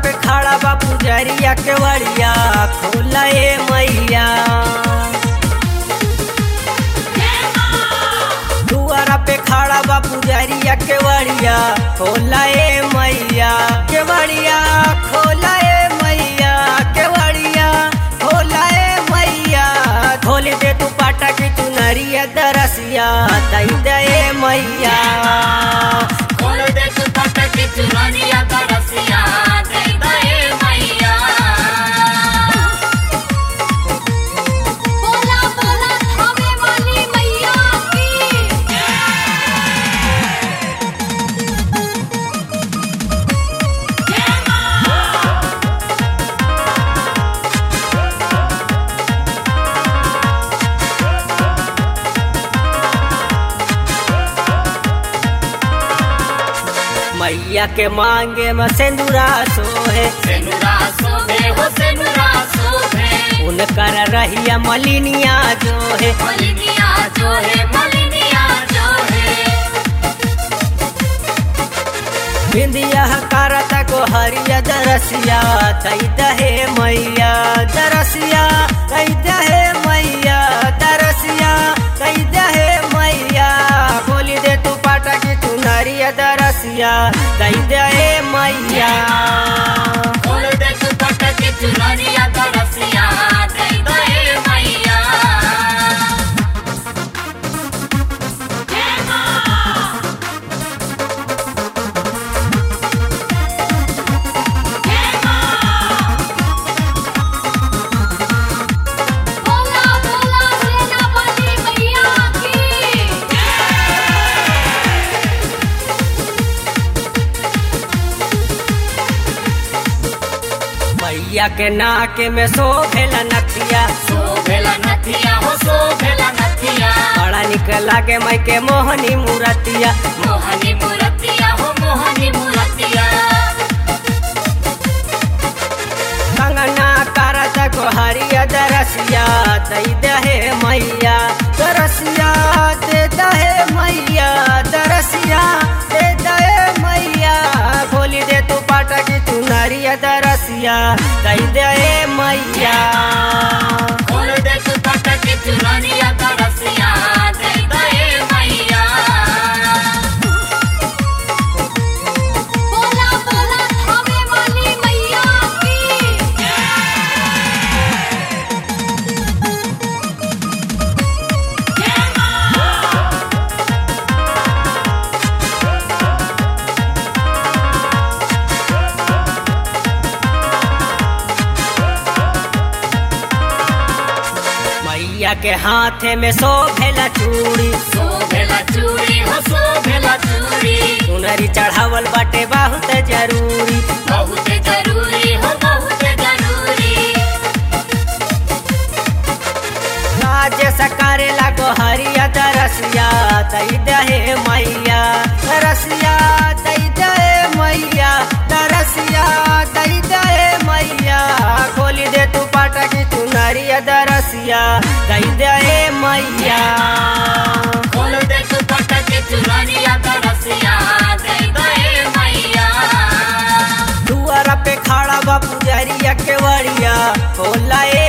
पे खड़ा बा पुजरिया केवड़िया खोला ए मैया दुआरा पे खड़ा बा पुजरिया केवड़िया खोला ए मैया केवड़िया खोला ए मैया केवड़िया खोला ए मैया खोल दे तू पाटा की चुनरिया दरसिया दई दे ए मैया खोल दे तू पटक की चुनरिया तरसिया दे दे मैया बोला बोला हमें वाली मैया की मैया के मांगे में सिंदूरा सोहे सेनुरा सोभे हो सेनुरा सोभे उनकर रहिया मलिनिया जो है मलिनिया जो है मलिनिया जो है बिंदिया करत को हरिया दरसिया दई दहे मैया दरसिया दई दहे मैया दरसिया दई दहे मैया बोली दे तू पाटा की तू नरिया दरसिया दई दहे मैया खोल दे तू पटक की चुनरिया तरसिया दे दे मैया बोला बोला सेना वाली मैया की मैया के नाके में शोभेला नथिया सोभेला नथिया हो सोभेला नथिया बड़ा निक लागे मई के मोहनी मूरतिया मोहनी मूर्तिया हो मोहनी मूर्तिया कंगना करत को हरिया दरसिया दई दहे मैया दरसिया दे दहे मैया दरसिया दे दहे मैया खोली दे तू पाटा की तू नरिया दरसिया दई दहे मैया खोल दे तू पटक की चुनरिया तरसिया दे दे मैया बोला बोला हमें वाली मैया की मैया के हाथे में शोभेला चूड़ी सोभेला चूड़ी हो सोभेला चूड़ी सुनरी चढ़ावल बाटे बहुत जरूरी बहुत जरूरी हो बहुत जरूरी राज सकारे लागो हरिया दरसिया दई दहे मैया दरसिया दई दहे मैया दरसिया दई दहे मैया खोली दे तू पाटा की तू नरिया दरसिया दई दहे मैया खोल दे तू पटक की चुनरिया तरसिया दे दे मैया दुआरा पे खड़ा बा पुजरिया केवड़िया खोला ए